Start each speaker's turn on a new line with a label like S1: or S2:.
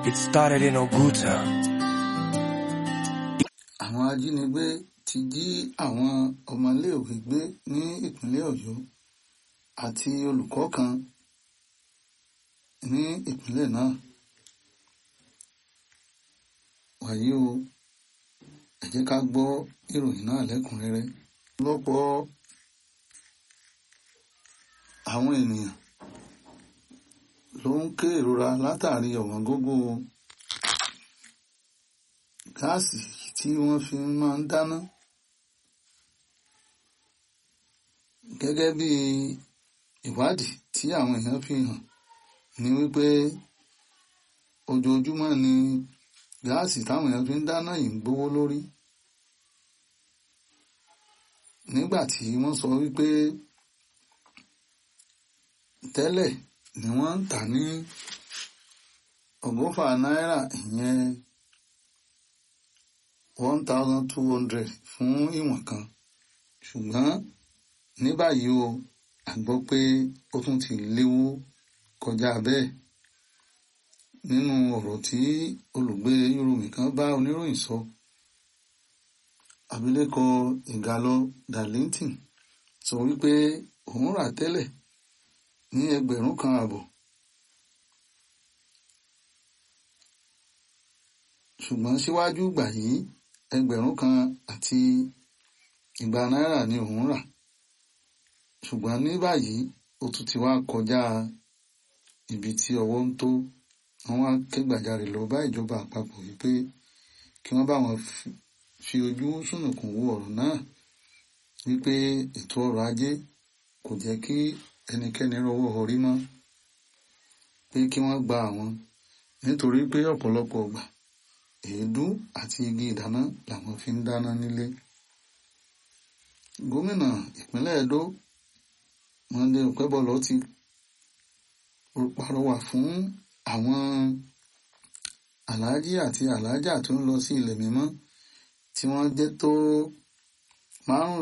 S1: It started in Oguta.
S2: àwọn ajínigbé ti jí àwọn ọmọléèwé gbé ní ìpínlẹ̀ ọ̀yọ́ àti olùkọ́ kan ní ìpínlẹ̀ náà wàyí o ẹ jẹ́ ká gbọ́ ìròyìn náà lẹ́kùnrẹ́rẹ́ lọ́pọ̀ àwọn ènìyàn ló ń ké ìrora látàrí ọ̀wọ́n gógó gáàsì tí wọ́n fi máa ń dáná gẹ́gẹ́ bí ìwádìí tí àwọn èèyàn fi hàn ní wípé ojoojúmọ́ ni gáàsì táwọn èèyàn fi ń dáná yìí ń gbówó lórí nígbà tí wọ́n sọ wípé tẹ́lẹ̀ ni wọ́n ń tà ní ọgọ́fà náírà ìyẹn one thousand two hundred fún ìwọ̀n kan ṣùgbọ́n ní báyìí o a gbọ́ pé ó tún ti léwó kọjá bẹ́ẹ̀ nínú ọ̀rọ̀ tí olùgbé yorùbá kan bá oníròyìn sọ abilékọ ìgàlọ darlington sọ wípé òun rà tẹ́lẹ̀ ní ẹgbẹ̀rún kan àbọ̀ ṣùgbọ́n síwájú ìgbà yìí ẹgbẹ̀rún kan àti igba náírà ni òun rà ṣùgbọ́n ní báyìí ó tún ti wá kọjá ibi tí ọwọ́ ń tó wọ́n wá kẹ́gbàjarè lọ bá ìjọba àpapọ̀ wípé kí wọ́n bá wọn fi ojú sùnùkùn wo ọ̀rọ̀ náà wípé ètò ọrọ̀ ajé kò jẹ́ kí ẹnikẹ́ni rọwọ́ orí mọ́ pé kí wọ́n gba àwọn nítorí pé ọ̀pọ̀lọpọ̀ ọgbà èédú àti igi ìdáná làwọn fi ń dáná nílé gómìnà ìpínlẹ̀ Ẹdó Monday Okebọlọ ti pàrọwà fún àwọn aláàjì àti aláàjà tó ń lọ sí ilẹ̀ mímọ́ tí wọ́n jẹ́ tó márùn